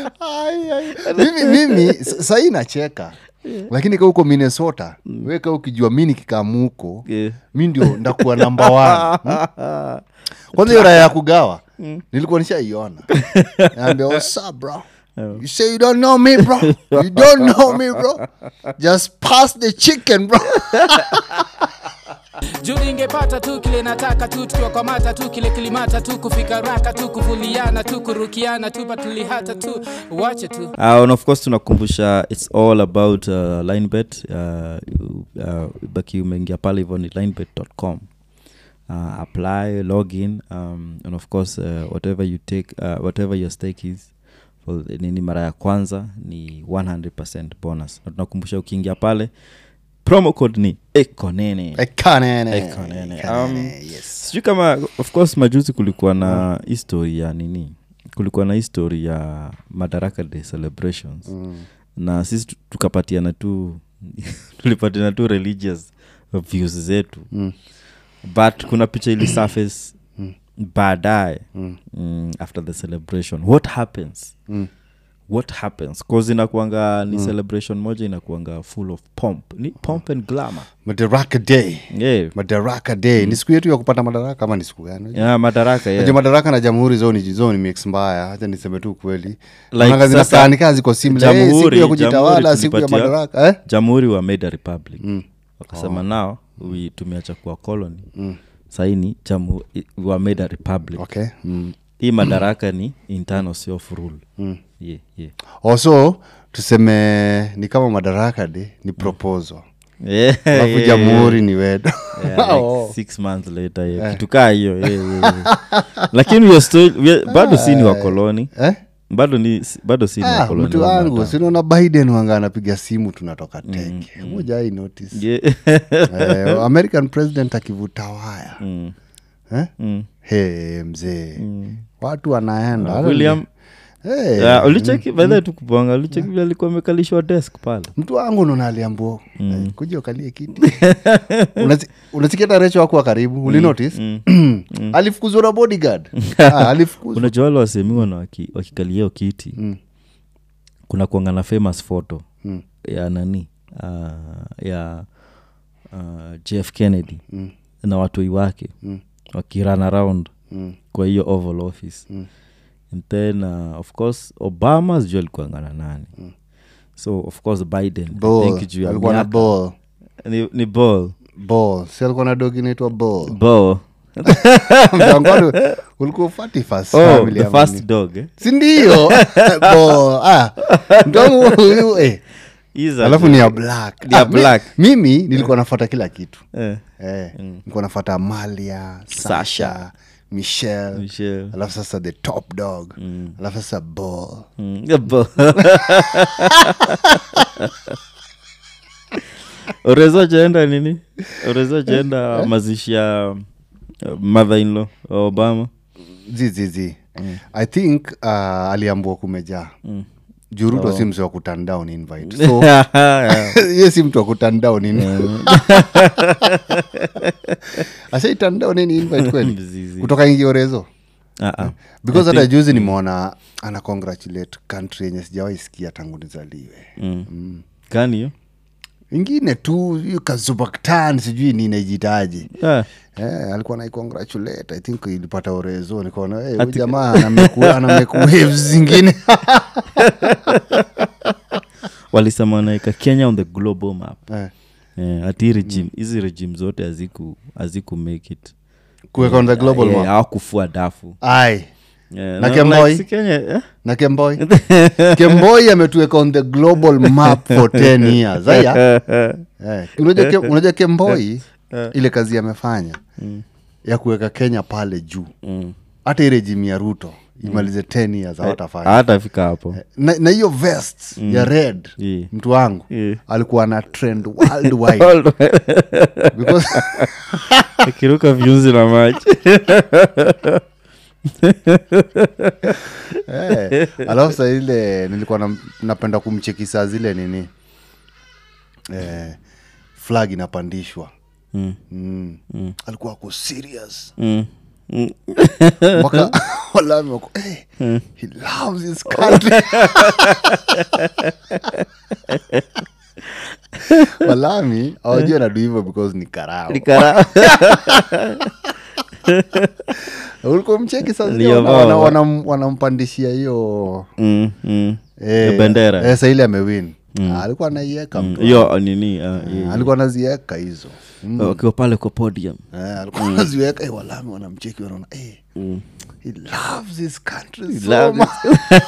Ai, ai. mimi mimi s- sahii nacheka lakini ka huko minnesota weka ukijua mi nikikamuko Yeah. mi ndio ndakuwa namba one hmm? kwanza hiyo raya ya kugawa nilikuwa nishaiona naambia what's up bro You say you don't know me, bro. You don't know me, bro. Just pass the chicken, bro. juu ningepata tu kile nataka tu tukiwakwamata tu kile kilimata tu kufika raka tu kuvuliana tu kurukiana tu patulihata tu wache tu Uh, and of course tunakumbusha its all about uh, linebet uh, uh, baki umeingia pale hivyo ni linebet.com uh, apply login um, and of course uh, whatever you take uh, whatever your stake is for the- nini mara ya kwanza ni 100 bonus na tunakumbusha ukiingia pale promo code ni ekonene Ekanene. Ekonene. Ekanene, Um, yes. sijui kama of course majuzi kulikuwa na history ya nini kulikuwa na history ya madaraka day celebrations mm. na sisi tu- tukapatiana tu tulipatiana tu religious views zetu mm. but kuna picha ili surface baadaye mm. mm, after the celebration what happens Mm. what happens cause inakuanga ni celebration moja inakuanga full of pomp ni pomp and glamour Madaraka Day. yeah. Madaraka Day. Ni siku yetu ya kupata madaraka ama ni siku gani? yeah, madaraka yeah. Najua madaraka na jamhuri zoni zoni mix mbaya hacha niseme tu kweli Like Naona sasa, zinakaa ni kazi ziko similar. Eh, siku jamhuri- ya kujitawala siku ya jamhuri madaraka eh? jamhuri wa made a republic wakasema nao we tumeacha kuwa colony saini jamu wa made a republic okay mm. hii madaraka ni internal self rule yeah, yeah. also tuseme ni kama madaraka de ni proposal Yeah, alafu yeah, jamhuri ni wedo yeah, like Oh. six months later yeah. kitu kaa hiyo yeah, yeah, yeah. lakini we are still, we are, bado si ni wakoloni eh? bado ni bado si ni ah, wakoloni mtu wa wangu Marekani. sinaona biden wanga anapiga simu tunatoka teke moja ai notice Yeah. eh, american president akivuta waya Mm, eh? mm. hey, mzee watu wanaenda Hata william ni- hey, Yeah, ulicheki baadha tu kupanga ulicheki vile alikuwa amekalishwa desk pale mtu wangu nonaliambuo mm. kuja ukalie kiti Unazi- unasikia hata recho wakuwa karibu ulinotice alifukuzwa na bodyguard ah, alifukuzwa unajua wale wasemiwa na waki- wakikalia hiyo kiti Mm. kuna kuanga na famous photo Mm. ya nani uh, ya uh, jf kennedy Mm. na watoi wake Mm. wakirun around Mm. kwa hiyo oval office Mm. and then uh, of course obama sijuu alikuanga na nani so of course biden I Ball. think juu ya alikuwa na miaka- ball ni, ni ball ball si alikuwa na dogi inaitwa ball ball Mjangoni, ulikuwa ufati first oh, family the ama first nini? dog eh? sindio ball ah mtongo huyu eh He's a- alafu ni ya black Ni ya Ah, mi- black. mimi nilikuwa nafata kila kitu eh, eh, nilikuwa nafata malia sasha, Sasha. michelle Michelle. alafu sasa the top dog alafu sasa ball Mm, yeah, ball. urezo jaenda nini urezo jaenda mazishi ya uh, mother in law wa obama zizizi i think uh, aliambua kumejaa mm. juruto si mse wa kuturn down invite so ye si mtu wa kuturn down in- ashai turn down any invite kweli Mzizi. kutoka ingiorezo Ah, ah. because hata juzi nimeona ana congratulate country yenye sijawahi sikia tangu nizaliwe Mm. kani hiyo ingine tu hiyo kazubaktan sijui ninajitaji Ah, Eh, alikuwa naicongratulate i think ilipata orezo nikaona hey, huyu jamaa anameku- anameku waves zingine walisema wanaweka kenya on the global map Eh, Eh, ati regime hizi regime zote haziku haziku make it kuweka on the global Eh, map hawakufua dafu ai Eh, Na na- Kemboi? like, si Kenya, eh? na kemboi kemboi ametuweka on the global map for 10 years aya eh, unajua Ke- unajua kemboi ile kazi amefanya ya kuweka kenya pale juu Mm. hata ile jimi ya ruto imalize 10 years hawatafanya hatafika hapo na na hiyo vest ya red Yeah. mtu wangu Yeah. alikuwa na trend worldwide because akiruka viunzi na maji Eh, alafu saa ile nilikuwa na, napenda kumcheki saa zile nini eh, flag inapandishwa Mm, mm. alikuwa ako serious mm, mpaka walami wako hey, he loves his country walami awajua nadu hivyo because ni karao Nikara- ulikuwa mcheki sasa Ndio, wana- wana- baba. wanam- wanampandishia hiyo Mm, mm. eh, Hiyo bendera. eh, saa ile amewin Ah, alikuwa anaieka Mm, mtu hiyo nini ah, Ah, yeah. alikuwa anazieka hizo Mm. wakiwa pale kwa podium Eh, alikuwa anaziweka eh, walami wanamcheki wanaona eh, he loves his country so loves much.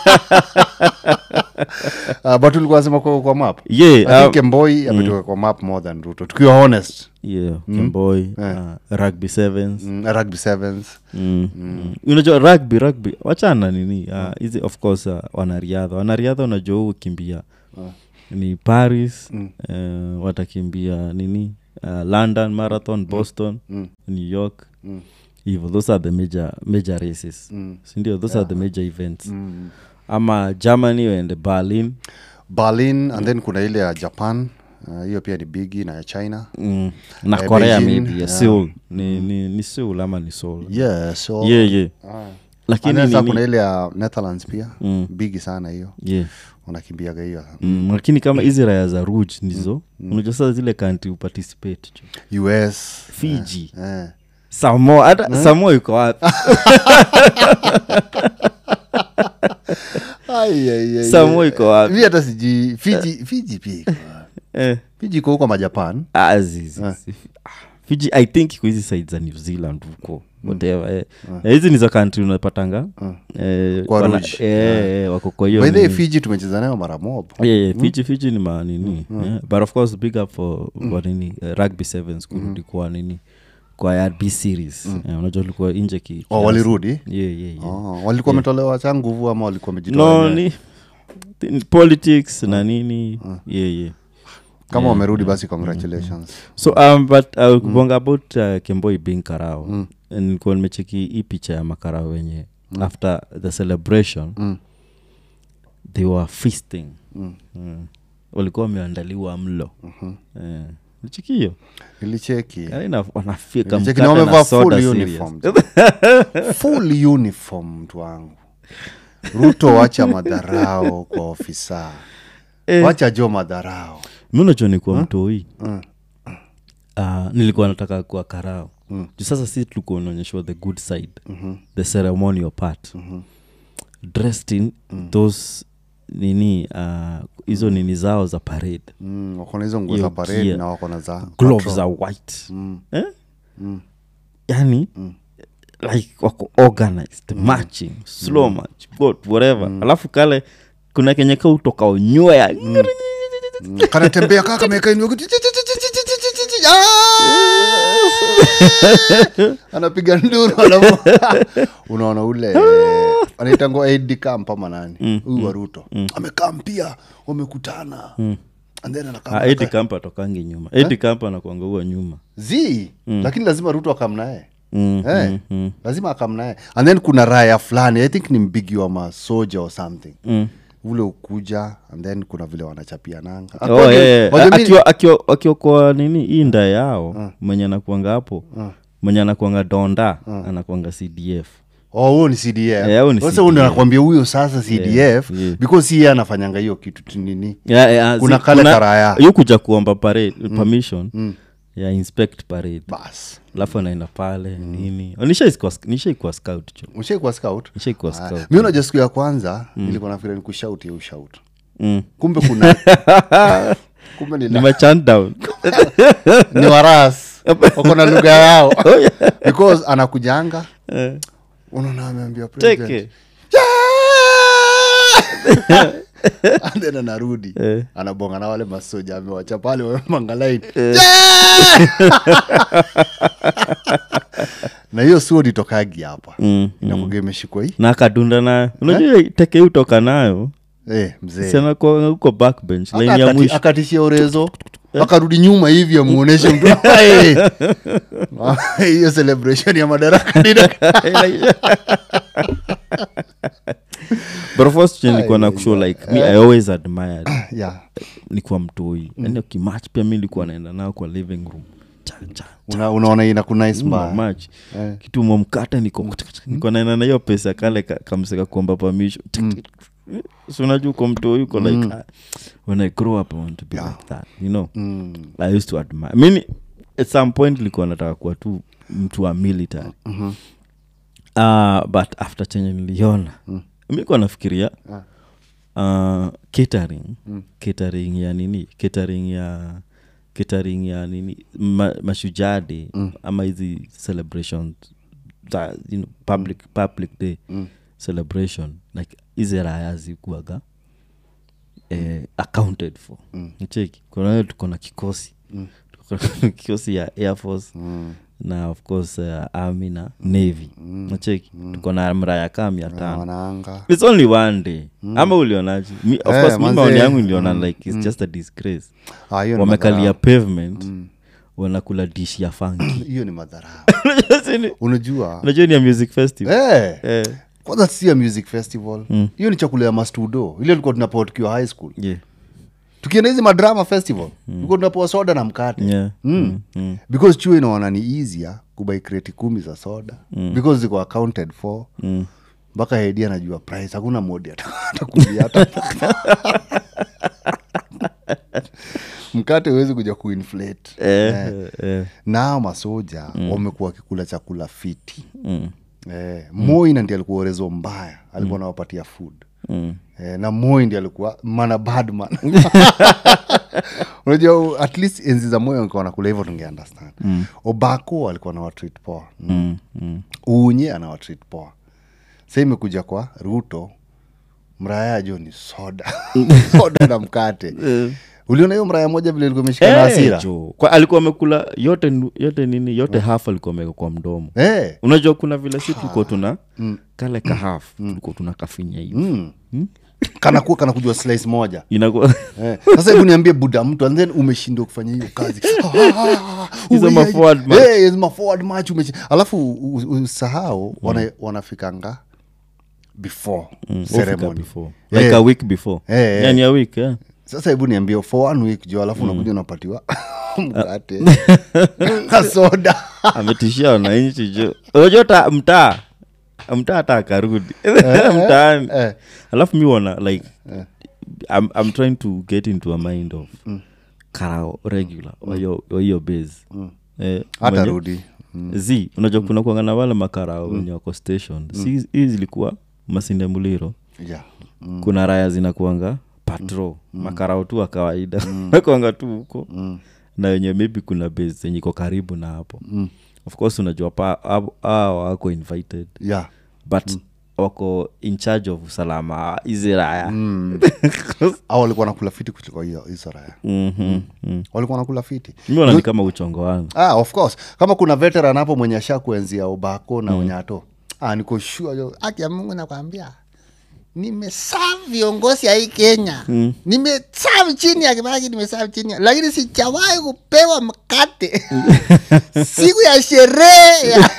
Ah, but ulikuwa nasema kwa, kwa map Yeah, I think um, Kemboi ametoka kwa map more than ruto tukiwa honest yeah Kemboy, uh, rugby sevens mm, rugby sevens Mm, mm. unajua rugby rugby wachana nini ah, hizi of course uh, wanariadha wanariadha unajua huu kimbia ni paris eh, watakimbia nini uh, london marathon boston new york hivo those are the major, major races sindio those are the major events ama germany waende berlin berlin and then kuna ile ya japan Ah, hiyo pia ni bigi na ya china mm. na Eh, korea Beijing, maybe ya yeah. seoul ni, ni, ni seoul ama ni seoul yeah so yeah, yeah. Ah. lakini And then sasa nini- kuna ile ya netherlands pia Mm. bigi sana hiyo yeah. wanakimbiaga hiyo mm, lakini kama hizi raya za ruj ndizo unajua sasa zile kanti uparticipate jo us fiji eh. samo hata samo iko wapi Ai, ai, ai, Samoa ai. iko wapi? Mi hata sijui fiji fiji pia iko wapi? eh. fiji iko huko majapan ah, zizi, zi- ah, fiji i think iko hizi side za new zealand huko whatever eh. Eh, hizi ni za kantri unapatanga eh, Kwa wana- Rouge. eh, eh, wako kwa hiyo by the way, nini. fiji tumecheza nayo mara mob Yeah, yeah, fiji fiji ni manini yeah. but of course big up for for nini uh, rugby sevens kurudi kwa nini kwa rb series yeah, unajua ulikuwa nje ki, oh, kiasi. walirudi yeah, yeah, yeah. oh, walikuwa wametolewa cha nguvu ama walikuwa wamejitoa no wenyewe? ni ni politics na nini yeah, yeah. kama wamerudi basi congratulations so um, but uh, kubonga about uh, kemboi being karao mm. nilikuwa nimecheki hii picha ya makarao wenye mm. after the celebration Mm. they were feasting Mm. mm. walikuwa wameandaliwa mlo eh, nicheki hiyo nilicheki Yaani na- wanafika Nilicheki mkate na na wamevaa soda full serious. uniform full uniform mtu wangu ruto wacha madharao kwa ofisa Eh. wacha jo madharao mi unajua nikuwa mtoi Mm. uh, nilikuwa nataka kuwa karao mm. sasa si tulikuwa unaonyeshwa the good side mm-hmm. the ceremonial part mm-hmm. dressed in mm. those nini uh, hizo nini zao za parade mm, wako na hizo nguo Hiyo za parade gear. na wako na za gloves patrol. za white Mm. eh? yani like wako organized matching slow match what, whatever alafu kale kuna kenye ka utoka unywea Mm, kanatembea kaa kameweka inua kitu, chi- chi- chi- chi- chi- chi- chi- chi- Ah! anapiga nduru alafu unaona ule anaitangwa ad camp ama nani huyu wa ruto amekaa mpia wamekutana and then anakaa Ah, Eddie Kampa atokangi nyuma Eddie Kampa anakuanga huwa nyuma z lakini lazima ruto akamnaye Mm, Eh, mm, mm. lazima akamnaye and then kuna raya fulani i think ni mbigi wa masoja or something Mm. ule ukuja and then kuna vile wanachapia nanga Oh, According- yeah, yeah. Wajua mi- Akiwa- akiwa- akiwa kwa nini hii nda yao mwenye anakuanga hapo mwenye anakuanga donda anakuanga cdf oh huo ni cdf Yeah, huo ni sasa huyu ndo CDF. nakwambia huyo sasa cdf yeah. because si yeye anafanyanga hiyo kitu tu nini Yeah, yeah, Kuna zi- kale karaya. yu kuja kuomba parade, permission ya inspect parade bas alafu anaenda pale nini Oh, nishaikuwa nishaikuwa scout cho ushaikuwa scout nishaikuwa Ah, scout mi unajua siku ya kwanza nilikuwa nafikira ni kushout ya ushout mm. kumbe kuna kumbe ni, ni la- machan down ni waras wako na lugha yao because anakujanga Eh, unaona ameambia president, teke and then anarudi Eh. anabonga na wale masoja amewacha pale wamemangalaini na hiyo suo nitokagi hapa Mm, inakuga imeshikwa hii na akadunda nayo unajua teke hii utoka nayo eh, mzee sianakuanga huko backbench Aka- laini ya akati- mwisho akatishia urezo akarudi nyuma hivi amuoneshe mtu Eh. hiyo celebration ya madaraka nina- but first nilikuwa na kushow like me i always admired yeah. nikuwa mtoi yani ukimach pia mi nilikuwa naenda nao kwa living room cha, cha, Una, unaona ina kunais Mm, mbaya much. Eh. kitu momkata niko niko naenda na hiyo pesa kale ka- kamseka kuomba permission so unajua uko mtoi yuko like ah, when i grow up i want to be like that you know Mm. i used to admire mini at some point nilikuwa nataka kuwa tu mtu wa military Mhm. uh, but after chenye niliona mm. mikuwa nafikiria uh, catering catering ya nini catering ya catering ya nini ma, mashujadi mm. ama hizi celebrations za you know, public, public day mm. celebration like hizi raya zikuaga eh, accounted for mm. cheki kuna tuko na kikosi mm. kikosi ya air force mm na of course uh, army na navy nacheki tuko na mraya kaa mia tano wanaanga its only one day ama ulionaje Mi- of Eh, course mi manze. maoni yangu niliona like its just a disgrace Ah, hiyo ni wamekalia madharau. pavement wanakula dish ya fangi hiyo ni madharau Unajua si ni- unajua unajua ni ya music festival Eh, Eh, kwanza si a music festival hiyo ni chakula ya mastudo ile tulikuwa tunapewa tukiwa high school yeah, tukienda hizi madrama festival tulikuwa tunapewa soda na mkate yeah. Mm. Mm. because chuo inaona ni easier kubai kreti kumi za soda because ziko accounted for Mm. mpaka hedi anajua price hakuna modi atakulia hata mkate huwezi kuja kuinflate Eh, eh, nao masoja wamekuwa wakikula chakula fiti mm, eh, moi ndi alikuwa orezo mbaya alikuwa anawapatia food mm. eh, na moi ndi alikuwa mana badman unajua at least enzi za moyo alikuwa nakula hivyo tunge understand mm. obako alikuwa na watreat poa mm. Mm, mm. unye ana watreat poa sa imekuja kwa ruto mraya jo ni soda soda na mkate uliona hiyo mraya moja vile ilikuwa imeshika na Eh, hasira jo. Kwa- alikuwa amekula yote nu- yote nini yote half alikuwa ameweka kwa mdomo eh, unajua kuna vile si tulikuwa tuna kale ka half tulikuwa tuna kafinya hivi mm. kanakuwa kanakujua slice moja inakuwa Eh, sasa hebu niambie buda mtu and then umeshindwa kufanya hiyo kazi Hizo Uwe- ma forward match. Eh, hizo ma forward match umeshi- alafu u- u- usahau wana, wanafikanga before Ufika ceremony before like Eh. a week before Eh, eh. yani a week yeah. sasa hebu niambie for one week jo alafu unakuja unapatiwa mkate na soda ametishia wananchi jo unajua ta mtaa mtaa hata akarudi mtaani eh. alafu mi wana like I'm, i'm trying to get into a mind of karao regular wa hiyo- wa hiyo base eh, hata mwenye- rudi z unajua kuna kuangana wale makarao wenye wako station si hii zilikuwa masinde muliro yeah. kuna raya zinakuanga patro makarao tu wa kawaida nakuanga tu huko na wenye maybe kuna base zenye iko karibu na hapo of course unajua pa hao- hao wako invited yeah. but wako in charge of usalama hizi raya au walikuwa nakula fiti kuliko hiyo hizo raya Mhm, mhm. walikuwa nakula fiti mi wana ni kama uchongo wangu ah, of course kama kuna veteran hapo mwenye asha kuenzia ubako na unyato ah, niko sure yo haki ya mungu nakwambia nimesaa viongozi ya hii kenya mm. nimesaa chini ya kibaki nimesaa chini ya- lakini sijawahi kupewa mkate siku ya sherehe ya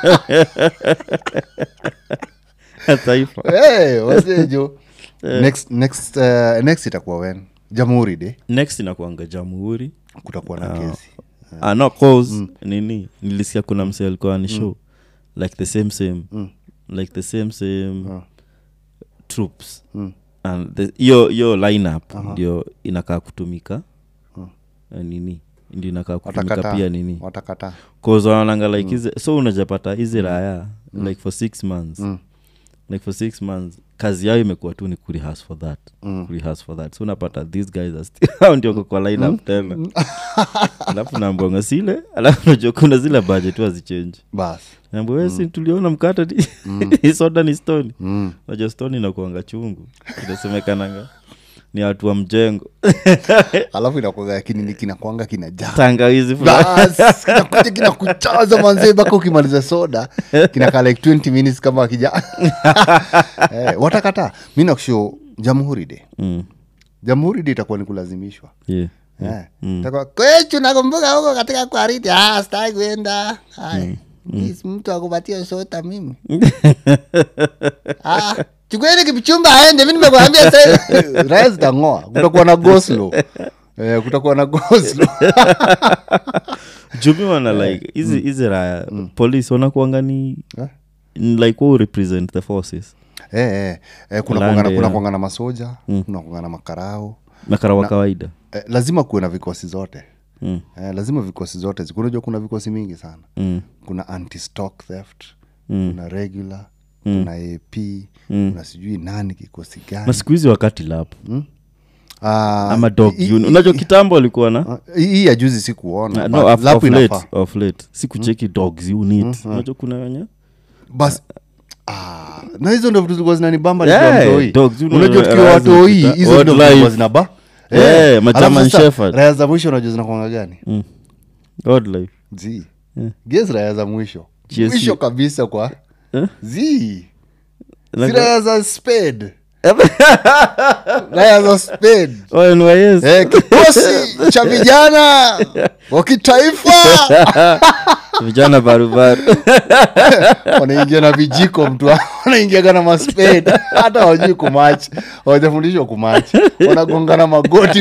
taifa hey, wasejo next, next, uh, next itakuwa wen jamhuri de next inakuanga jamhuri kutakuwa na kesi ah, no cause nini nilisikia kuna mse alikuwa ni show like the same same like the same same troops and the- hiyo hiyo lineup ndio inakaa kutumika eh, nini ndio inakaa kutumika watakataa pia nini watakataa cause wanaonanga like hizi so unajapata hizi raya like for six months like for six months kazi yao imekuwa tu ni kurehas for that mm. kurehas for that so unapata these guys are still hao ndio wako kwa line up tena alafu nambonga sile alafu najua kuna zile budget tu hazichange bas nambo wesi tuliona mkata ni hii soda ni stoni najua stoni inakuanga chungu inasemekananga ni watu wa mjengo alafu inakuaga kinini kinakwanga kinajaa tangawizi fulani Bas, kinakuja kinakuchaza manzee mpaka ukimaliza soda kinakaa like 20 minutes kama akija eh, watakataa mi nakusho jamhuri de Mm, jamhuri de itakuwa ni kulazimishwa yeah. Eh, itakuwa kwechu nakumbuka huko katika kwariti ah, sitaki kuenda Haya, mi si mtu akupatia sota mimi ah, chukueni kipichumba aende mi nimekwambia sasa raya zitang'oa kutakuwa na goslo eh, kutakuwa na goslo jumi wana like hizi hizi raya police wanakuanga ni Eh? like who represent the forces eh, eh, eh, kuna Lande, kuangana, kuna yeah. kuangana masoja kuna kuangana makarao makara wa kawaida eh, lazima kuwe na vikosi zote mm. eh, lazima vikosi zote zi- unajua kuna vikosi mingi sana Mm. kuna anti stock theft Mm. kuna regular kuna ap kuna sijui nani kikosi na gani siku hizi wakati lap Ah, ama dog hii- unit. hii- unajua kitambo alikuwa na ah, hii hii ya juzi si kuona no, but of, lapu of late, inafaa. of late sikucheki dogs unit unajua kuna wenye bas ah, na hizo ndo vitu zilikuwa zinanibamba Yeah, nikiwa mtoi. dogs, you know, unajua tukiwa raha watoi zikipita, hizo ndo vitu wildlife. zilikuwa zinaba Yeah, Eh, ma alafu German sasa, Shepherd. raya za mwisho unajua zinakwanga gani mm. god life zi ges raya za mwisho GSU. mwisho kabisa kwa Eh? zi Na- si raya za spade raya za spade Oh, NYS. eh, kikosi cha vijana wa kitaifa vijana barubaru wanaingia na vijiko mtu wanaingiaga na masped hata wajui kumachi hawajafundishwa kumachi wanagongana magoti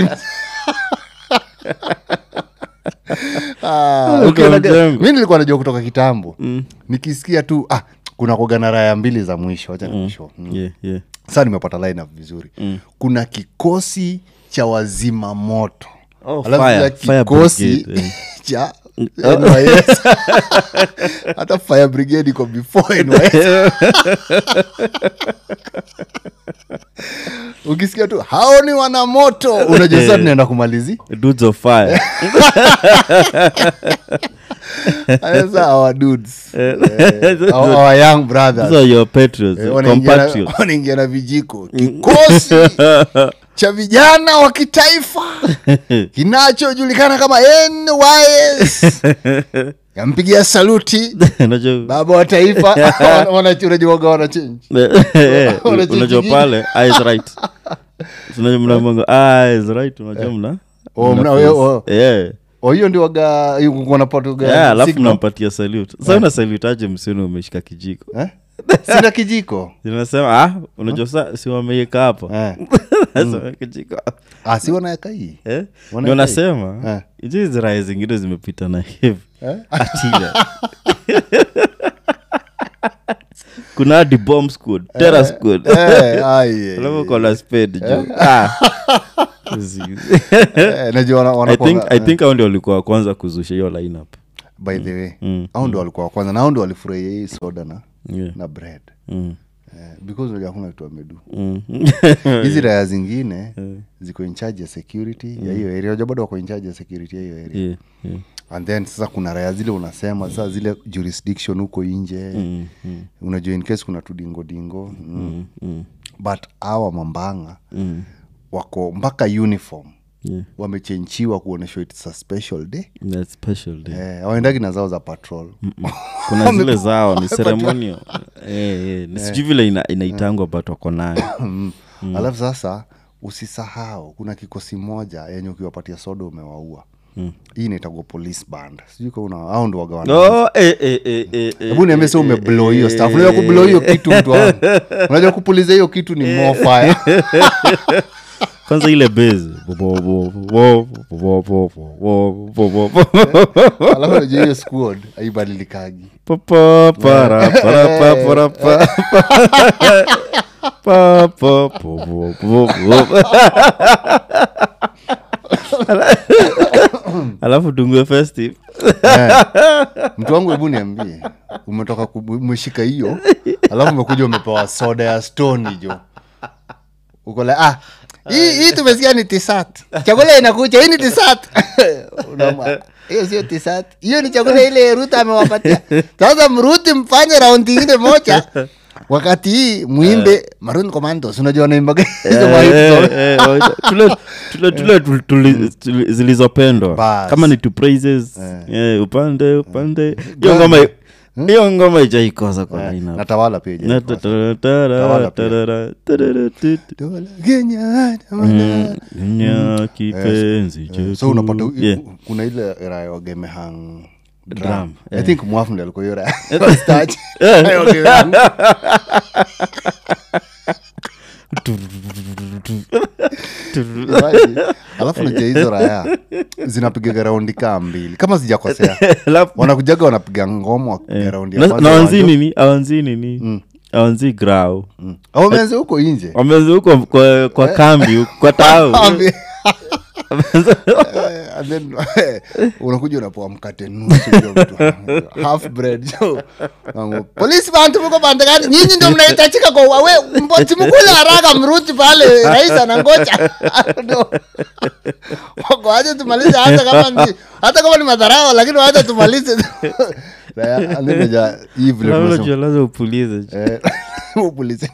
Ah, Uko ukienda- mjengo. mi nilikuwa najua kutoka kitambo nikisikia tu ah, kuna kogana raya mbili za mwisho wacha nikushow. Mm. yeah, yeah. saa nimepata line up vizuri kuna kikosi cha wazima moto Oh, Alafu fire- pia fire kikosi brigade, eh. cha NYS. hata fire brigade iko before NYS. ukisikia tu hao ni wanamoto unajua sasa tunaenda kumalizi dudes of fire sasa our dudes Eh, our, our young brothers those are your patriots Eh, wanaingia na- compatriots wanaingia na vijiko kikosi cha vijana wa kitaifa kinachojulikana kama NYS yampigia saluti Unajua- baba wa taifa Wana- wana- unajuaga wanachenji Eh, Unajua unajua kingine? pale eyes right unajua mnamongo eyes right unajua mna Oh, mna- mna we- face. oh. Yeah. o hiyo ndio waga wanapatuga Yeah, alafu nampatia salute sa una salute aje msioni umeshika kijiko sina kijiko zinasema ah unajua sa si wameieka hapo Eh. Sasa kijiko Ah, si wanaweka hii Eh? Wana- ndio nasema Eh. hizi hizi raya zingine zimepita na hivi atila kuna hadi bomb squad terror squad Eh, ai, eh, alafu kona spade juu Ah. eh, najua wana- I wanakuanga- think, I think hao ndio walikuwa wa kwanza kuzusha hiyo lineup by the way au ndo walikuwa wa kwanza na au ndo walifurahia hii soda na yeah. na bread mm. eh, because unajua hakuna kitu amedu Mm. hizi raya zingine ziko in charge ya security ya hiyo area unajua bado wako in charge ya security ya hiyo area yeah, yeah. and then sasa kuna raya zile unasema sasa zile jurisdiction huko nje Mm, mm, unajua in case kuna tudingodingo mm. mm, mm, but awa mambanga mm. wako mpaka uniform Yeah. wamechenchiwa kuonyeshwa its a special day That's special day. eh, awaendagi na zao za patrol kuna zile zao ni ceremonial eh, eh, ni sijui vile ina, inaitangwa but wako nayo mm. alafu sasa usisahau kuna kikosi moja yenye ukiwapatia soda umewaua Mm. hii inaitagwa police band sijui ka una au ndo wagawana oh, eh, eh, eh, eh, eh, hebu niambie sa eh, umeblow hiyo eh, staff unajua kublow hiyo kitu mtu wangu unajua kupuliza hiyo kitu ni more fire kwanza ile base alafu unajua hiyo squad haibadilikagi alafu dungue festive Eh. mtu wangu hebu niambie umetoka kubu- umeshika hiyo alafu umekuja umepewa soda ya stoni jo ukola ah hii hii tumesikia ni tisat chakula inakucha hii ni tisat Unaona, hiyo sio tisat hiyo ni chakula ile ruta amewapatia sasa mruti mfanye raundi ingine moja wakati hii mwimbe maroon commandos unajua naimbaga hizo ma hit song. tule tule tule tuli- tuli- tuli- zilizopendwa Bas. kama ni to praises eh, upande upande hiyo ngoma hiyo ngoma ijaikosa kwa Eh, lineup. na tawala pia Na haijaikosa. ta- ta- ta- Tawala pia. tarara, tarara, tu- tu. Dola Kenya, tawala. Nya kipenzi chetu. so unapata u- Yeah. u- kuna ile raya wagemehang Drum, i think mwafu ndi alikuwa hiyo raya Starch. Wagemehang. Imagine, alafu naja hizo raya zinapigaga raundi kaa mbili kama sijakosea Alafu- wanakujaga wanapiga ngoma wakipiga raundi ya Na- kwanza na wanzi wanjo- nini awanzi nini awanzi grau Mm. Au wameanza huko nje wamezi huko kwa, kwa kambi huko, kwa tau Ambi- Eh, and then, eh, unakuja unapoa mkate nusu jo mtu. half bread jo Wangu, polisi bantu muko pande gani nyinyi ndio mnahitajika kwa wawe simukule haraka mruti pale rais anangoja Ndio. Wako, wacha tumalize hata kama ni hata kama ni madharau lakini wacha tumalize Raya, and then naja, hii vile Na tunasema- unajua lazima upulize Eh, upulize.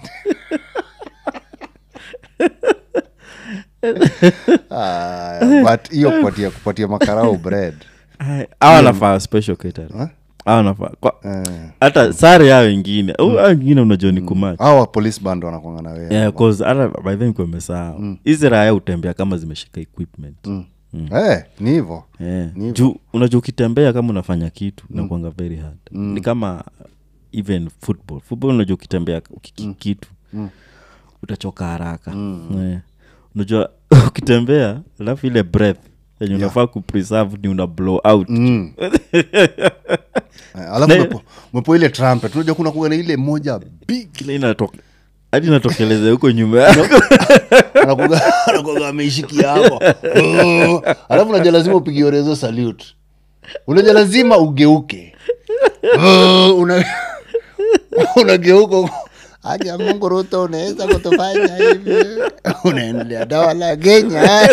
Aya, but hiyo kupatia kupatia makarau bread awa nafaa special catering awa nafaa kwa- Eh. hata sare yao ingine au hao ingine unajua ni kumacha hawa police band wanakwanga na wewe Yeah, 'cause hata by then kumesahau hizi raya hutembea kama zimeshika equipment Eh, ni hivo Yeah. Ni hivyo. juu unajua ukitembea kama unafanya kitu inakuanga very hard ni kama even football football unajua ukitembea ukiki kitu utachoka haraka yeah. unajua ukitembea alafu ile breath yenye unafaa kupreserve ni una blow out Mm. Eh, alafu Na- umepo- umepo ile trumpet unajua kuna kuga na ile moja big Ile inatoka hadi inatokeleza huko nyuma yako anakuga anakuga ameishikia hapo Mm. alafu unajua lazima upige orezo salute unajua lazima ugeuke Mm, una unageuka huko. aja mungu ruto unaweza kutufanya hivi unaendelea dawa la kenya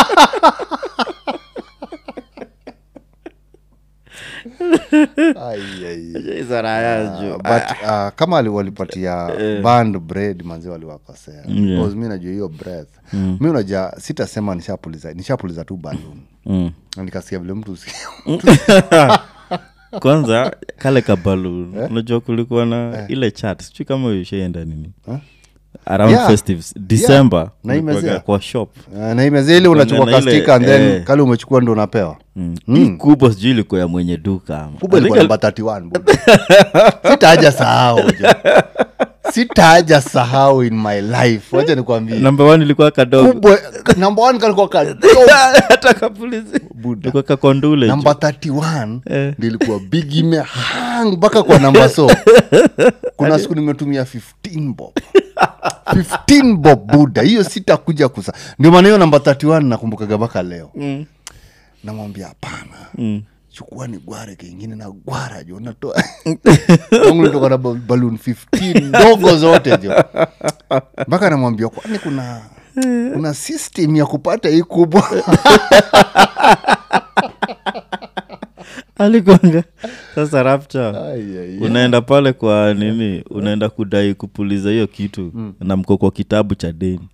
Ai, ai. Hizo raya juu. but uh, kama ali- walipatia band bread manzi waliwakosea Yeah. Because mi najua hiyo breath mi unajua sitasema nishapuliza nishapuliza tu balloon Mm. Na nikasikia vile mtu usi- kwanza kale kabalun unajua kulikuwa na ile chat sijui kama ushaenda nini around Yeah. festives december Na kulikuwaga imezea. kwa shop Ah, na imezia ile unachukua na ile, kastika and then eh. kale umechukua ndo unapewa mm. hii kubwa sijui ilikuwa ya mwenye duka ama. kubwa I think ilikuwa namba 31 buda. sitaaja sahau jo. sitaaja sahau in my life wacha nikwambie number one ilikuwa kadogo kubwa namba one kalikuwa kadogo hata kapulizi Buda. ilikuwa kakondule namba 31 Eh. ndio ilikuwa big imehang mpaka kwa namba so kuna siku nimetumia 15 bob 15 bob buda hiyo sitakuja kusa ndio maana hiyo namba 31 nakumbukaga mpaka leo Mm. namwambia hapana Mm. chukua ni gware kengine na gwara jo natoa Wangu nitoka na ba- balloon 15 ndogo zote jo mpaka namwambia kwani kuna kuna system ya kupata hii kubwa alikwanga sasa rapture Ai, ai, ai. unaenda pale kwa nini unaenda kudai kupuliza hiyo kitu na mko kwa kitabu cha deni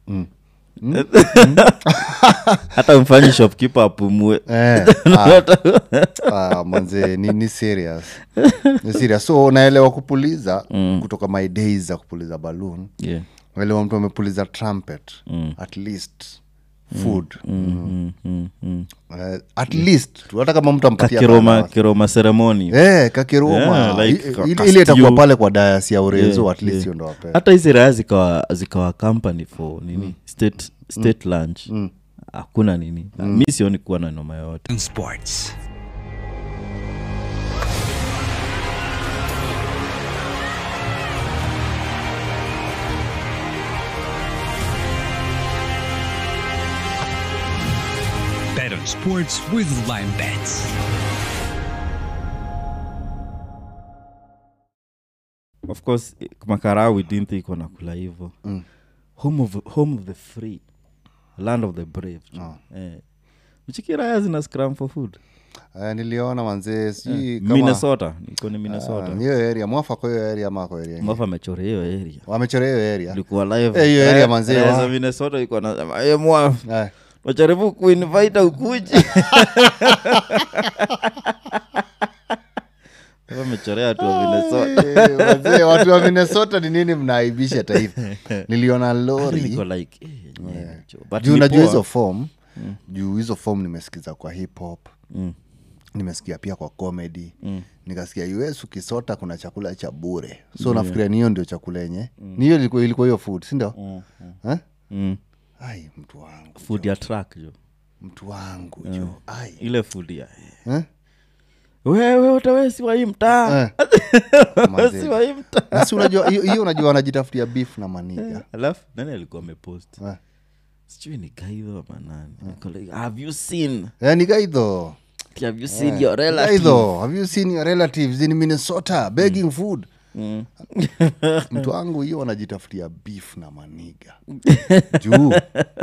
hata mfanyi shopkeeper apumue Eh, ah, ah, manze ni, ni serious ni serious so naelewa kupuliza kutoka my days za kupuliza balloon yeah. naelewa mtu amepuliza trumpet at least food mm, mm, mm. Eh, at least tu, hata kama mtu ampatia kakiroma bana. kiroma ceremony Eh, kakiroma Yeah, like I- ka- ile- ka ile itakuwa stew. pale kwa dayas ya urezo Yeah, at least yeah. hiyo ndo wape hata hizi raya zikawa zikawa company for nini state, state lunch hakuna nini mi sioni kuwa na noma yoyote Sports. Bet on sports with Lime Bets. of course eh, makarau we didn't think wanakula hivo home, of, home of the free land of the brave eh. mchikiraya zina scrum for food Eh, niliona manzee sijui kama- minnesota niko ni Ah, minnesota hiyo area mwafa kwa hiyo area ama kwa area ingine? mwafa amechora hiyo area wamechora hiyo area ilikuwa live Eh, hiyo area Eh, manzee, eh, wa- za minnesota ilikuwa nasema "Eh, mwafa Eh. wajaribu kuinvite ukuji Sasa amechorea tu wa minnesota Eh, wazee, watu wa minnesota ni nini mnaaibisha taifa niliona Hadi lori niko like eh, yenyewe, cho. But juu ni najua poa. hizo form juu hizo form nimesikiza kwa hip hop nimesikia pia kwa comedy nikasikia us ukisota kuna chakula cha bure so nafikiria ni hiyo ndio chakula yenye ni hiyo ilikuwa ilikuwa hiyo food sindio Mm. ai mtu wangu food ya track jo mtu wangu jo ai ile food ya Eh? wewe utawesi wa hii mtaa Eh. wesi Mazee. wa hii mtaa Na si unajua hiyo hiyo unajua wanajitafutia beef na maniga alafu nani alikuwa amepost Eh. sijui ni gaidho ama nani Niko like, have you seen Eh, ni gaidho have you seen your relative gaidho have you seen your relatives in minnesota begging food Mm. mtu wangu hiyo wanajitafutia beef na maniga juu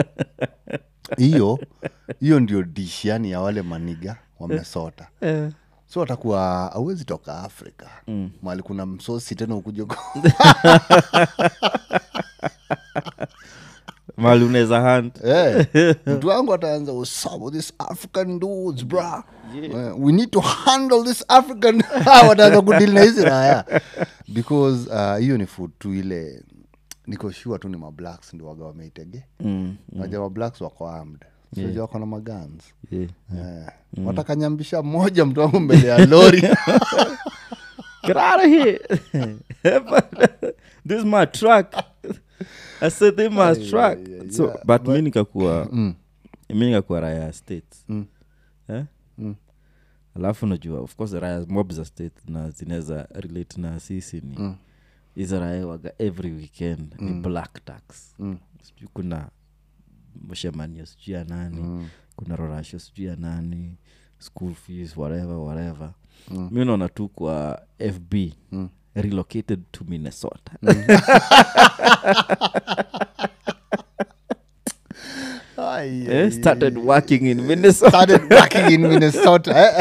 hiyo hiyo ndio dish yani ya wale maniga wamesota Eh. so watakuwa awezi toka afrika mm. mali kuna msosi tena ukuja mali unaweza hunt Eh, mtu wangu ataanza usabo this african dudes bra Eh, we need to handle this african wataanza kudili na hizi raya because uh, hiyo ni food tu ile niko sure tu ni mablacks ndio waga wameitege Mm. naja mablacks wako armed yeah. wako na magans Yeah. eh. watakanyambisha mmoja mtu wangu mbele ya lori Get out of here. this is my truck. I said this is my truck. so, but mi nikakuwa mi nikakuwa raya ya states eh? alafu najua of course raya mob za state na zinaweza relate na sisi ni hizo raya waga every weekend ni black tax sijui kuna mshemanio sijui ya nani kuna rorasho sijui ya nani school fees whatever whatever mi naona tu kwa fb relocated to minnesota Ai, eh, started working in minnesota started working in minnesota eh?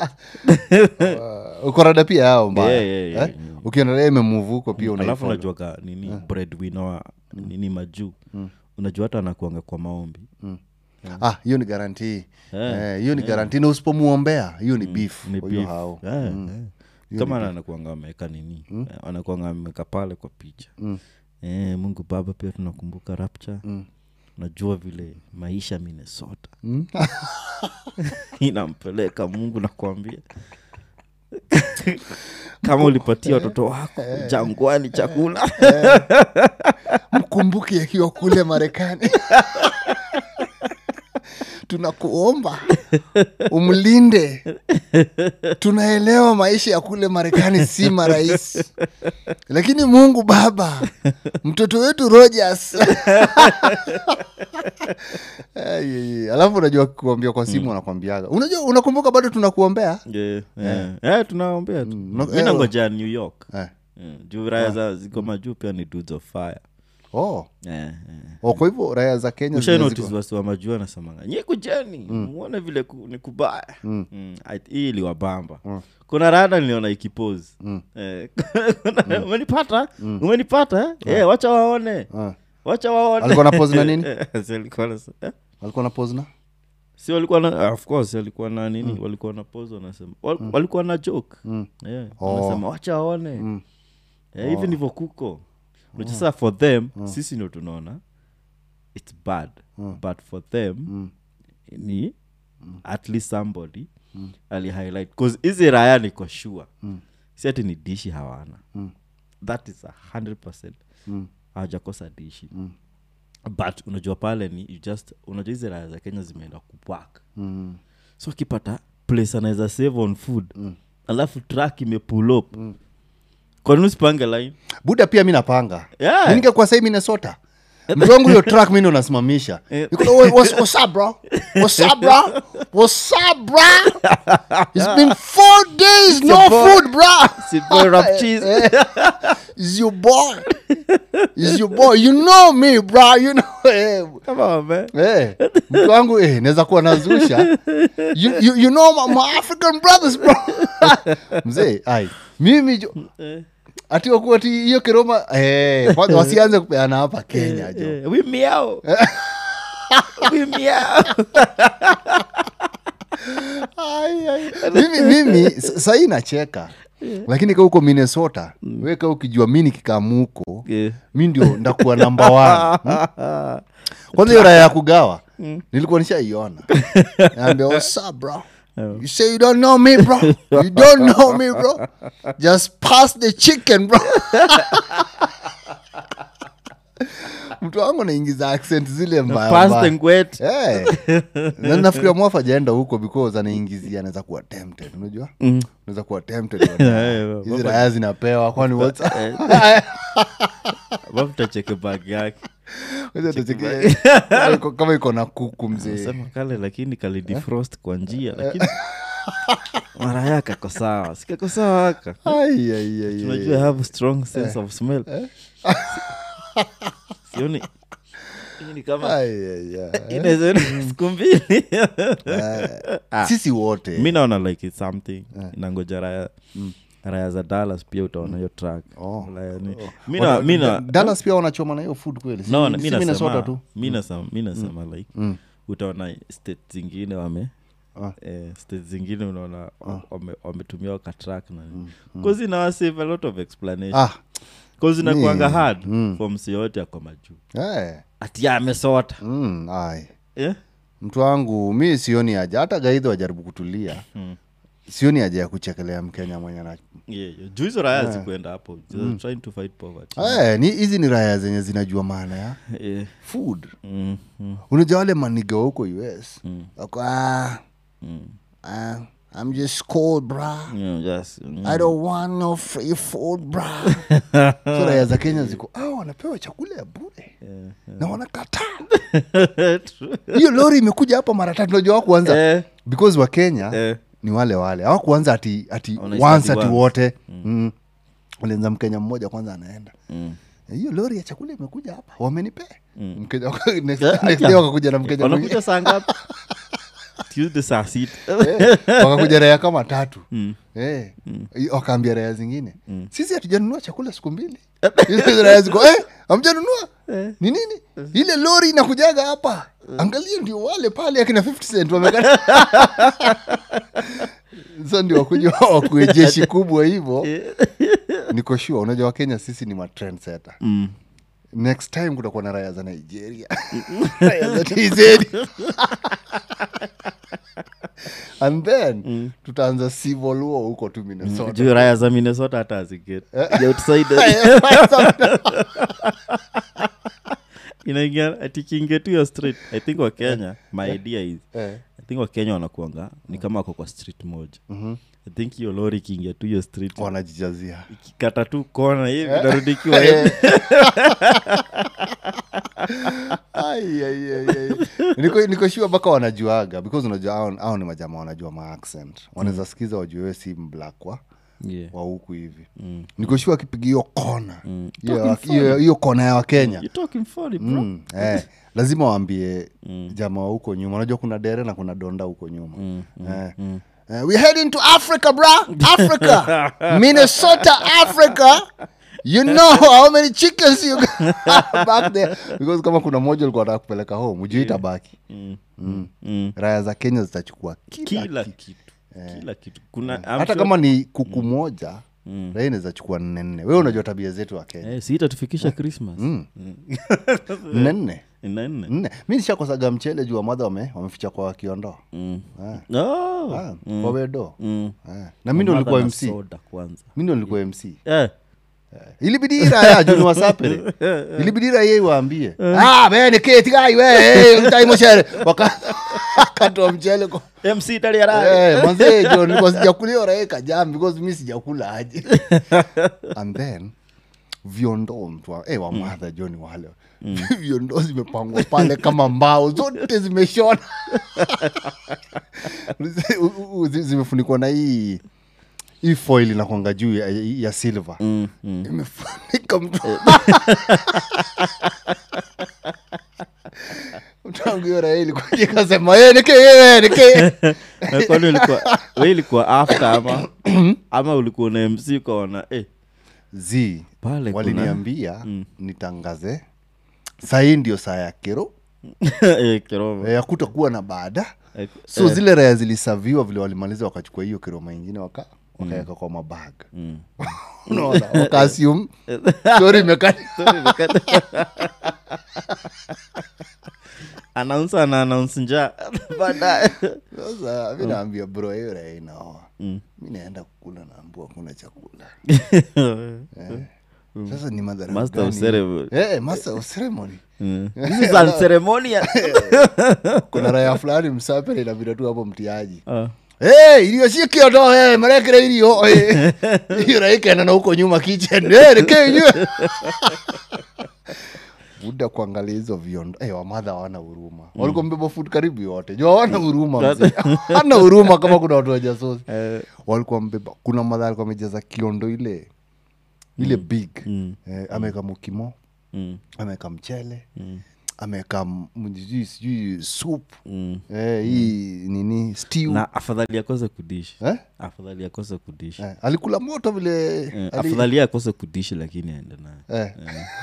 uh, ukorada pia yao mbaya Yeah, yeah, yeah, eh? ukiendelea imemuvu huko pia alafu unaifollow. unajuaga nini breadwinner wa nini majuu unajua hata anakuanga kwa maombi ah hiyo ni garantii Eh, hiyo ni garantii na usipomuombea hiyo ni beef ni kwa hiyo beef. hao Eh, eh. kama anakuanga ameweka nini eh, anakuanga ameweka pale kwa picha eh, mungu baba pia tunakumbuka rapture najua vile maisha minnesota inampeleka mungu nakwambia kama ulipatia watoto wako jangwani chakula mkumbuke akiwa kule marekani tunakuomba umlinde tunaelewa maisha ya kule marekani si marahisi lakini mungu baba mtoto wetu rogers Ai, ai, ai. alafu unajua kuambia kwa simu anakwambiaga unajua unakumbuka bado tunakuombea yeah, yeah. yeah, tunaombea tu no- mi eh, nangoja new york eh. Yeah, juu raya za ziko majuu pia ni dudes of fire oh. yeah, yeah. oh, kwa hivyo raya za kenya ushai zile notice ziko- wasi wa majuu anasemanga nye kujeni muone vile ku, ni kubaya mm. Ait- hii iliwabamba kuna rada niliona ikipose eh, kuna- umenipata umenipata eh, wacha waone Ah. wacha waone Alikuwa na pose na nini? Si alikuwa na- eh? alikuwa na pose na si walikuwa na ah, of course alikuwa na nini walikuwa na pose wanasema wal, walikuwa na joke yeah, wanasema wacha waone Eh, hivi ndivyo kuko Unajua sasa for them sisi ndio tunaona its bad but for them ni at least somebody ali highlight bcause hizi raya niko sure si ati ni dishi hawana that is a 100 hawajakosa dishi but unajua pale ni you just unajua hizi raya za kenya zimeenda kupwak so akipata place anaweza save on food alafu track imepull up kwanini usipange line buda pia mi napanga Yeah. Mi ningekuwa sai minnesota mtu wangu hiyo track mi ndo nasimamisha Niko, "Wha- what's- what's up, bro? What's up, bro? What's up, bro? It's been four days, no your boy. food, bro. Sit boy, rub cheese. It's your boy. It's your boy. You know me, bro. You know. Eh, Come on, man. eh, mtu wangu eh, naweza kuwa nazusha you, you, you know my, my african brothers bro mzee ai mimi jo ati wakuwa ati hiyo kiroma eh, kwanza wasianze kupeana hapa kenya jo Eh, we meow. we meow. Ai, ai. mimi mimi s- sahii nacheka lakini ka huko minnesota weka ukijua mi nikikamuko Yeah. mi ndio ndakuwa namba one hmm? kwanza hiyo raya ya kugawa nilikuwa nishaiona naambia what's up bro You say you don't know me, bro. You don't know me, bro. Just pass the chicken, bro. mtu wangu anaingiza accent zile mbaya Past mbaya. and wet. Eh. Na nafikiria mwafa ajaenda huko because anaingizia anaweza kuwa tempted unajua unaweza kuwa tempted Yeah, hizi Mwafa- raya zinapewa kwani what's Wafuta cheke bag yake Wacha tucheke- kama iko- kama iko na kuku mzee sema kale lakini kali defrost kwa njia lakini mara yake ako sawa sikako sawa aka Ai, ai, ai, ai. tunajua I have a strong sense of smell sioni hii ni kama Ai, ai, ai. inaweza enda siku mbili Ah. sisi wote mi naona like it's something inangoja raya raya za dallas pia utaona hiyo track Oh. Raya ni- Oh. mi na- Wana- mi na- Dallas pia wanachoma na hiyo food kweli Si- no, si mi Minnesota nasema tu mi nasema mi nasema like Mm. utaona state zingine wame Ah. eh, state zingine unaona wame- wametumia wakatrak na bcause inawa save a lot of explanation ah bcause inakuanga Mm, hard mm. for msi yote ako majuu eh. ati amesota mm, ai yeah? mtu wangu mi sioni haja hata gaidhi wajaribu kutulia Mm. sioni haja ya kuchekelea mkenya mwenye na yeah, yeah. juu hizo raya zikuenda hapo They're trying to fight poverty Eh, ni hizi ni raya zenye zinajua maana ya yeah. food mm, mm, unajua wale maniga wa huko us Mm. wako ah, mm. ah, i'm just cold bra Yeah, just, mm. i don't want no free food bra so raya za kenya ziko ah, wanapewa chakula ya bure Yeah, na wanakataa hiyo lori imekuja hapa mara tatu najua wakuanza Eh, because wa kenya eh. ni wale wale hawakuanza ati ati Wanaistadi once ati once. wote mm. walianza mkenya mmoja kwanza anaenda Mm. hiyo lori ya chakula imekuja hapa wamenipea Mm. Mkenya waka- next- Yeah, next yeah. day wakakuja na mkenya mwingine. wanakuja saa ngapi tuesday saa sita Eh, wakakuja raya kama tatu Mm. Eh, i- wakaambia raya zingine sisi hatujanunua chakula siku mbili Hizo raya ziko eh, hamjanunua ni nini ile lori inakujaga hapa angalia ndio wale pale akina 50 cent wamekata sa ndio wakuja wakue jeshi kubwa hivo niko sure unajua wakenya sisi ni matrendsetter Mm. next time kutakuwa na raya za nigeria raya za tz and then tutaanza civil war huko tu minnesota juu raya za minnesota hata aziget inaingia atikiingia tu hiyo street i think wa kenya my idea is Eh. i think wa kenya wanakuanga ni kama ako kwa street moja i think hiyo lori ikiingia tu hiyo street wanajijazia ikikata tu kona hivi narudikiwa hivi Ai, ai, ai, ai. niko niko sure mpaka wanajuaga because unajua hao- hao ni majama wanajua maaccent wanaweza sikiza wajue we si mblak wa Yeah. wa huku hivi niko sure akipiga hiyo kona hiyo- Talking hiyo hiyo kona ya wakenya You talking funny, bro. Mm, eh, lazima waambie jamaa wa huko nyuma unajua kuna dere na kuna donda huko nyuma eh. Eh, we heading to africa bra africa minnesota africa you know how many chickens you got back there because kama kuna moja ulikuwa nataka kupeleka home ujui itabaki Mm. mm. Mm. raya za kenya zitachukua kila, kila kitu. kitu kila kitu kuna I'm hata sure- kama ni kuku moja raya inaweza chukua nne nne wewe unajua tabia zetu wa kenya eh, si itatufikisha christmas nne nne Nne, nne. nne mi nishakosaga mchele juu wamadha wame, wameficha kwa wakiondoa Mm. Ah. Oh. Ah, kwa wedo Mm. Ah. na mi ndo Mother nilikuwa na mc soda kwanza mi ndo nilikuwa mc eh. ilibidi iraya juni wasapere ilibidi raya iwaambie ah bene ketigai we mtai mochere wakatoa mchele kwa mc tali ya raya. Eh, manze jo nilikuwa sijakulia raya kajam because mi sijakula aje and then viondoo mtu wa- eh, wa madha jo ni wale viondoo zimepangwa pale kama mbao zote zimeshona U- u- u- zi- zimefunikwa na hii hii foil inakwanga juu ya, ya silver Mm, mm. imefunika mtu mtu wangu hiyo raha ilikuja ikasema "Eh, nike eh, nike Na kwani ulikuwa we ilikuwa after ama ama ulikuwa na mc ukaona eh, z Pale kuna- waliniambia nitangaze sahii ndio saa ya kero eh, kiroma. ya kutakuwa na baada Eh, so zile raya zilisaviwa vile walimaliza wakachukua hiyo kiroma ingine waka wakaweka kwa mabag mm. unaona wakaasium stori imekata Sorry, nikata- announcer ana announce njaa baadaye sasa mi naambia bro hiyo raya inaoa Mm. mi naenda kukula naambua kuna chakula sasa ni madhara Master of gani? ceremony. Eh, master of ceremony Mm. This is unceremonious. kuna raya fulani msapere inabida tu hapo mtiaji Ah. Hey, irio ciäkä ondo hey, marekere irio hey. iyo raikenda na huko nyuma kitchen hey, reke inyue buda kuangalia hizo viondo hey, wamadha hawana huruma mm. walikuwa mbeba food karibu yote jo hawana huruma mzee. hana huruma kama kuna watu wajasosi Eh, walikuwa mbeba kuna madha alikuwa amejaza kiondo ile ile big eh, ameweka mukimo mm, ameweka mchele ameweka m- sijui sijui soup mm. eh, hii nini stew na afadhali akose kudishi eh? afadhali akose kudishi Eh, alikula moto vile Eh, ali- afadhali akose kudishi lakini aende nayo eh.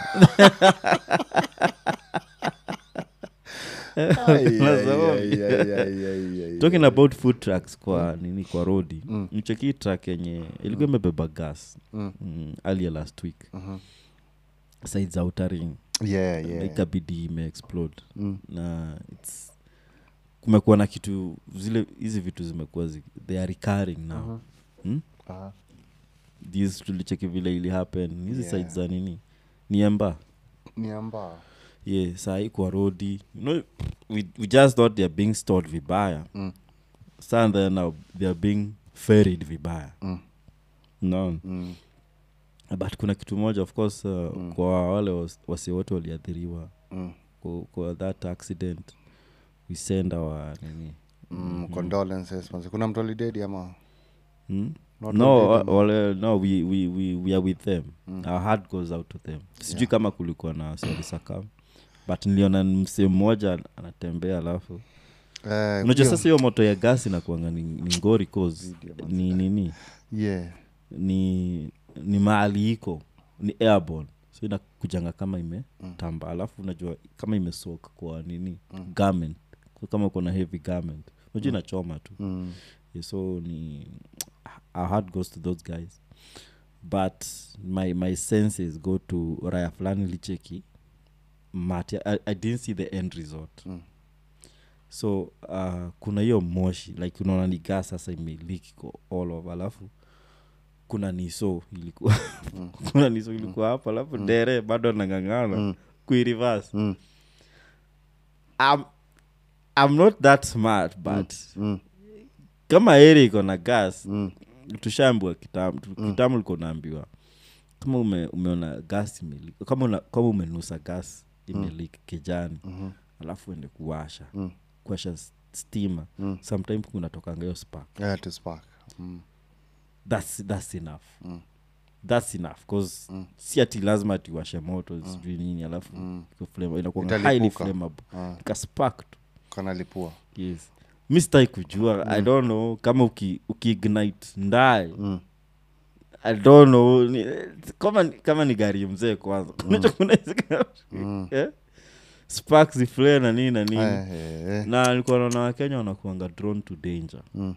Ai, ai, ai, ai, ai, ai, ai. talking about food trucks kwa nini kwa rodi mm. mcheki truck yenye ilikuwa imebeba gas mm. mm, earlier last week mm-hmm. side za utaring Yeah, yeah. ikabidi imeexplode mm. na its kumekuwa na kitu zile hizi vitu zimekuwa zi, they are recurring now uh-huh. hmm? Aha. these tulicheki vile ili happen hizi Yeah. side za nini ni emba Ni amba. yeah sahii kwa rodi you know, we, we just thought they're being stored vibaya Mm. Sasa then now they're being ferried vibaya Mm. no Mm. but kuna kitu moja of course uh, kwa wale was- wasi wote waliathiriwa Mm. kwa, kwa that accident we send our nini Mm, condolences manze. kuna mtu alidedi ama hmm? Not no already, uh, wale, no we, we, we, we are with them our heart goes out to them sijui kama kulikuwa na walisakam but niliona msee mmoja anatembea alafu Eh, unajua hiyo- sasa hiyo moto ya gasi inakuanga ni, ni ngori cause ni nini yeah. ni ni mahali iko ni airborne so inakujanga kama imetamba alafu unajua kama imesok kwa nini garment so kama uko na heavy garment unajua inachoma tu Mm. yeah, so ni our heart goes to those guys but my my senses go to raya fulani licheki mati I, i didn't see the end result Mm. so uh, kuna hiyo moshi like unaona ni gas sasa imeliki ko all over alafu kuna niso ilikuwa kuna niso ilikuwa hapa alafu dere bado nangangana mm. kuirivas Mm. I'm, i'm not that smart but Mm. kama eri iko na gas Mm. tushaambiwa kitambo kitambo liko naambiwa kama ume, umeona gas imeli kama, una, kama umenusa gas imelik kijani Mhm. alafu ende kuwasha Mm. kuwasha s- stima Mm. sometimes kunatokanga hiyo spark Yeah, to spark. Mm. that's, that's enough Mm. that's enough cause si ati lazima tiwashe moto sijui nini alafu iko flame- inakuanga highly Italipuka. flammable Ah. ikaspark tu kanalipua yes mi sitai kujua i don't know kama uki, ukiignite ndae Mm. i don't know ni, kama, kama ni gari mzee kwanza Unajua kuna hizi gari- eh? sparks ziflare na nini na nini Eh, eh, eh. na alikuwa naona wakenya wanakuanga drawn to danger Mm.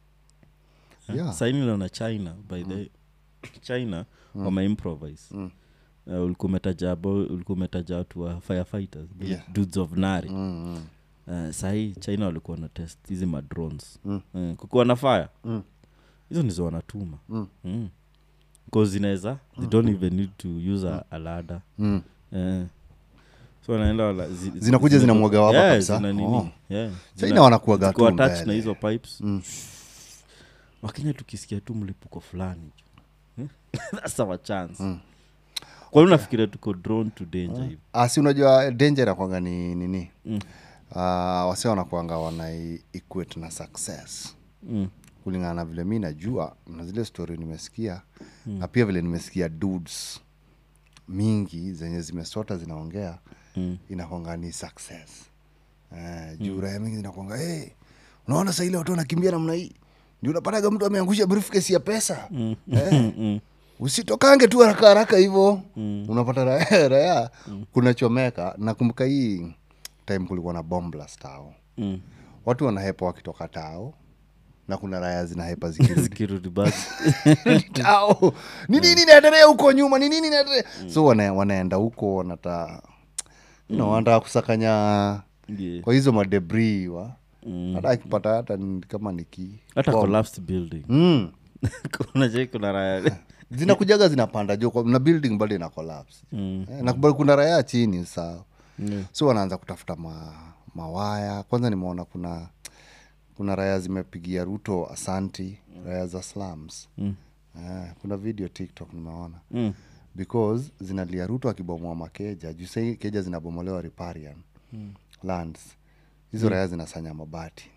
Eh? Yeah. saini naona china by the china wameimprovise Mm. Uh, ulikuwa umetaja abo- ulikuwa umetaja watu wa firefighters the Yeah. dudes of nari Mm, mm. uh, sahii china walikuwa na test hizi madrones Mm. uh, kukuwa na fire Mm. hizo ndizo wanatuma Mm. mm. cause zinaweza they don't even need to use a, a ladder Mm. eh. so wanaenda wala, zi, zi- Zinakuja zina- zinamwaga wapa Yeah, kabisa? zina nini, Oh. yeah. China Zina- wanakuwaga ziko tu attached mbele. na hizo pipes Mm. wakenya tukisikia tu mlipuko fulani Eh? that's our chance mm. kwani unafikiria tuko drawn to danger hivi Ah, si unajua danger inakwanga ni nini Mm. uh, wase wanakwanga wana equate na success mm. kulingana na vile mi najua na zile story nimesikia mm. na pia vile nimesikia dudes mingi zenye zimesota zinaongea Mm. inakwanga ni success uh, juu raya mingi zinakwanga hey, unaona saa ile watu wanakimbia namna hii ndio unapataga mtu ameangusha briefcase ya pesa mm. eh, Mm. usitokange tu haraka haraka hivo mm. unapata raya, raya mm. kunachomeka nakumbuka hii time kulikuwa na bomb blast tao Mm. watu wanahepa wakitoka tao na kuna raya zinahepa zikirudi zikirudi basi tao ni nini inaendelea huko nyuma ni nini inaendelea so wana, wanaenda huko wanata you know, wanataka kusakanya Yeah. kwa hizo madebri wa Mm. hata akipata hata ni- kama niki hata bomb. collapsed building mm. kuna je kuna raya zinakujaga zinapanda juu kwa- na building bado ina collapse Mm. eh, na bado kuna raya chini sawa Yeah. so wanaanza kutafuta ma, mawaya kwanza nimeona kuna kuna raya zimepigia ruto asanti raya za slums Mm. eh, kuna video tiktok nimeona Mm. because zinalia ruto akibomoa makeja juu sai keja zinabomolewa riparian lands hizo raya zinasanya mabati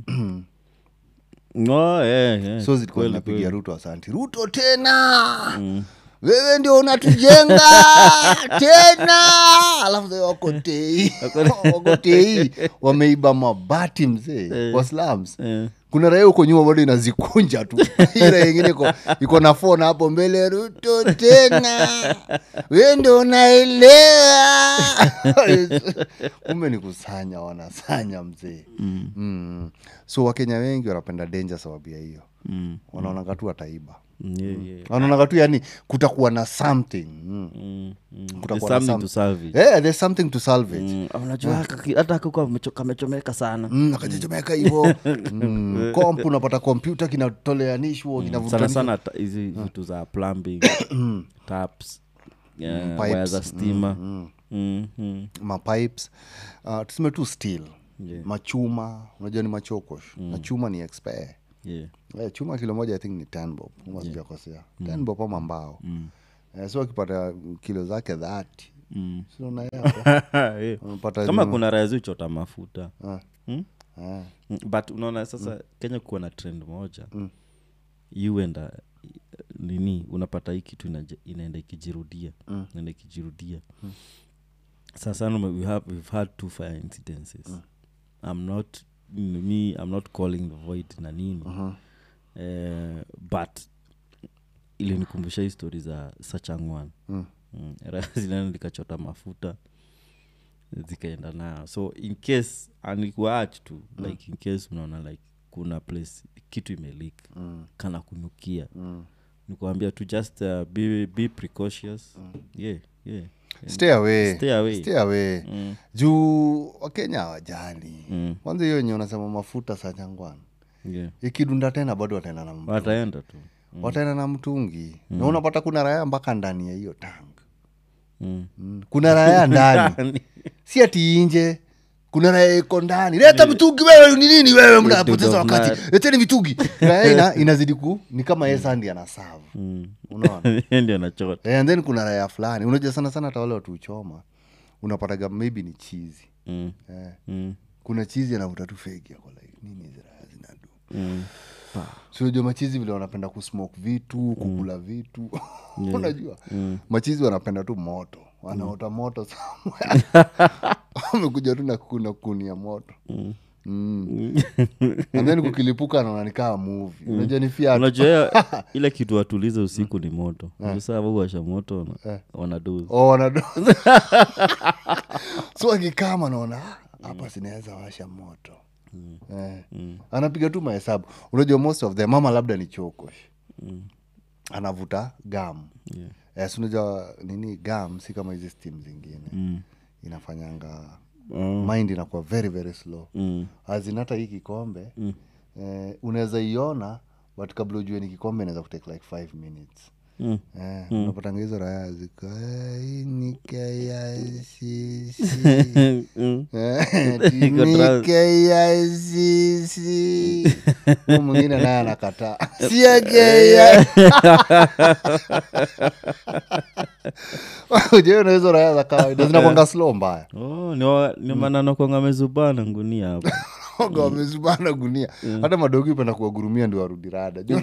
Oh, yeah, yeah. so zilikuwa Kweli, zinapigia kweli. ruto asanti ruto tena wewe ndio unatujenga tena alafu sasa wako tei wako tei wameiba mabati mzee kwa slums Eh. kuna raia huko nyuma bado inazikunja tu ira ingine iko iko na fona hapo mbele ruto tena we ndo unaelewa kumbe ni kusanya wanasanya mzee mm. mm. so wakenya wengi wanapenda denja sababu ya hiyo Mm. wanaonaga tu wataiba Mm, yeah, yeah. wanaonaga tu yani kutakuwa na something mm. Mm, mm. Kutakuwa There's na something to salve it. yeah, there's something to salvage Mm, unajua kaki- hata kakuwa kamechomeka sana Mm, akajichomeka hivo mm, komp unapata kompyuta kinatoleanishwa sana kinavutanishwa. sana ta- hizi vitu za plumbing taps yeah, pipes. waya za stima Mm, mm. mapipes uh, tuseme tu steel Yeah. machuma unajua ni machokosh na chuma ni expire Yeah. Eh, chuma kilo moja i think ni ten bob kama sijakosea ten bob ama mbao Eh, so akipata kilo zake dhati Mm. Yeah. unapata kama ni- kuna raya zichota mafuta Ah. Mm? Ah. Mm, but unaona sasa kenya kuwa na trend moja you enda nini unapata hii kitu inaje- inaenda ikijirudia inaenda ikijirudia sasa mm. we have, we've had two fire incidences i'm not me i'm not calling the void na nini eh, but ilinikumbusha hii stori za sachangwan mm. mm. zinaenda likachota mafuta zikaenda nayo so in case anikuach tu mm. like in case unaona like kuna place kitu imelik mm. kana kunukia mm. nikuambia tu just uh, be, be precautious mm. yeah, yeah. stay away Stay away. stay away Mm. juu wakenya hawajali Mm. kwanza hiyo enye unasema mafuta sa changwana yeah. ikidunda tena bado wataenda na mtu wataenda tu wataenda na mtungi na unapata kuna raya mpaka ndani ya hiyo tank mm. mm. kuna raya ndani si ati inje kuna raya iko ndani leta mitungi wewe ni nini wewe mnapoteza Dude of wakati night. leteni mitungi raya ina, inazidi ku ni kama yesandi anasavu Mm. unaona ndio anachota Eh, and then kuna raya fulani unajua sana sana hata wale watu uchoma unapataga maybe ni chizi mm. eh. mm. kuna chizi anavuta tu fegi ako like nini hizi raya zinadu mm. sinajua machizi vile wanapenda kusmoke vitu kukula vitu unajua machizi wanapenda tu moto wanaota moto somewhere. wamekuja tu na kuna kuni ya moto Mm. and then kukilipuka anaona ni kaa movie unajua ni fiatu unajua hiyo- ile kitu watulize usiku ni moto saa washa moto wana- wanadozi Oh, wanado so akikama naona "Ah, hapa sinaweza washa moto eh. anapiga tu mahesabu unajua most of them mama labda ni chokosh anavuta gam Yeah. eh, si unajua nini gam si kama hizi stim zingine Mm. inafanyanga mind inakuwa very very slow Mm. azin hata hii kikombe eh, unaweza iona but kabla ujue ni kikombe inaweza kutake like five minutes Mm. Eh, unapatanga hizo raya ziko "Eh, hii ni KICC." Mm. Eh, Iko ni trans- KICC. Huyu mwingine naye anakataa sio KICC. Ujue na hizo raya za kawaida zinakwanga slow mbaya Oh, ni wa- ni manano kwanga mezubana ngunia hapo Oga wamezubana gunia hata madogi upenda kuwagurumia ndio warudi rada Juu-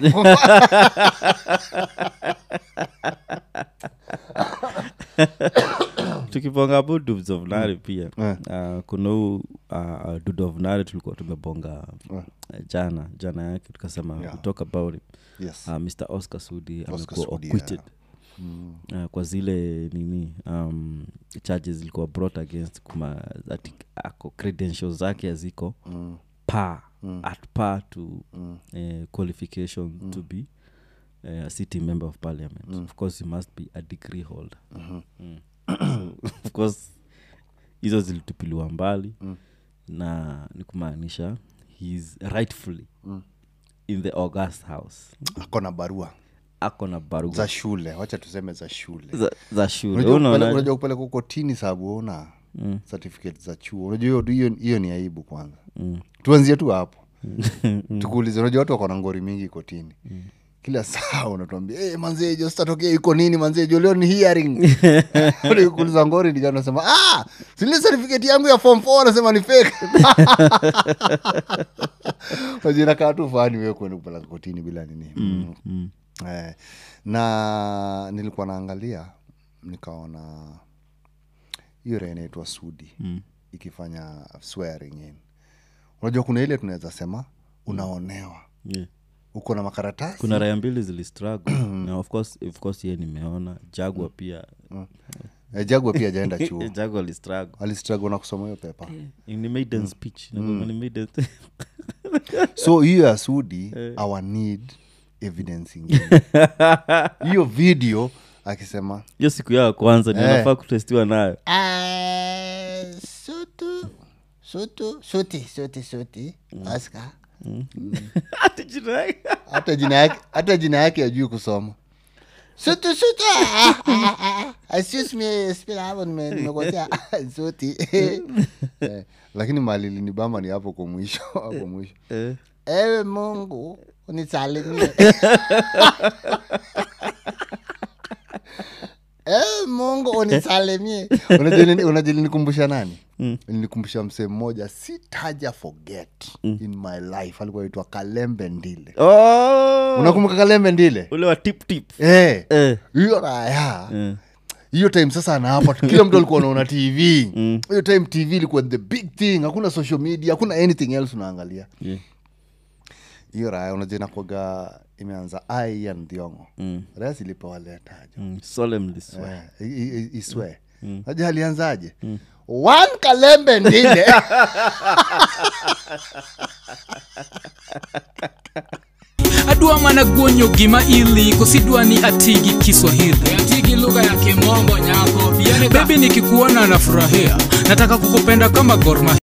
tukiponga hapo dubs of nari pia Eh. uh, kuna huu uh, dud of nari tulikuwa tumebonga uh, jana jana yake tukasema Yeah. we talk about it yes uh, mr oscar sudi amekuwa Sudi, acquitted uh, kwa zile nini um, charges zilikuwa brought against kuma ati ako credentials zake haziko Mm. par at par to uh, qualification to be uh, a city member of parliament of course you must be a degree holder Mm. of course hizo zilitupiliwa mbali na ni kumaanisha heis rightfully in the august house ako na barua ako na baruga za shule wacha tuseme za shule za, za shule Unajua kupeleka- unaona unajua kupeleka huko tini sababu una certificate za chuo unajua hiyo- hiyo hiyo ni aibu kwanza tuanzie tu hapo tukuulize unajua watu wako na ngori mingi kotini kila saa unatuambia hey, manzejo sitatokea iko nini manzejo leo ni hearing kuuliza ngori ndio unasema ah sile certificate yangu ya form 4 anasema ni fake unajua inakaa tu fani wewe kwenda kupeleka kotini bila nini mm. Eh, na nilikuwa naangalia nikaona hiyo raha inaitwa sudi mm. ikifanya swearing in unajua kuna ile tunaweza sema unaonewa yeah. uko na makaratasi kuna raya mbili zilistruggle na of course, of course ye nimeona jagwa pia eh, jagwa pia ajaenda chuo jagwa alistruggle alistruggle na kusoma hiyo pepa ni maiden speech Nakwambia ni maiden so hiyo ya sudi our need evidence ingine hiyo video akisema hiyo siku yao ya kwanza ninafaa kutestiwa nayo Ah, sutu sutu suti suti suti oscar Ati jina yake. hata jina yake hata jina yake ajui kusoma sutu sutu ah, ah, ah, ah. excuse me spell hapo nime- nimekosea suti eh, lakini mali linibamba ni hapo kwa mwisho hapo mwisho Eh, ewe mungu unisalimie ewe mungu unisalimie Unajua nini- unajua linikumbusha nani linikumbusha msee mmoja sitaja forget in my life alikuwa aitwa kalembe ndile oh! unakumbuka kalembe ndile ule wa tip tip Eh, Eh. hiyo raya Eh. hiyo time sasa anaapa kila mtu alikuwa anaona tv hiyo time tv ilikuwa the big thing hakuna social media hakuna anything else unaangalia Yeah. hiyo raya unajua inakwaga imeanza ai ya ndhiongo Mm. raya zilipewa letajo Mm, solemnly swear. Eh, i- i- iswe aja alianzaje one kalembe ndile adwa mana guonyo gima ili kosidwa ni atigi kiswahili atigi lugha ya kimombo nyako bebi nikikuona nafurahia nataka kukupenda kama gorma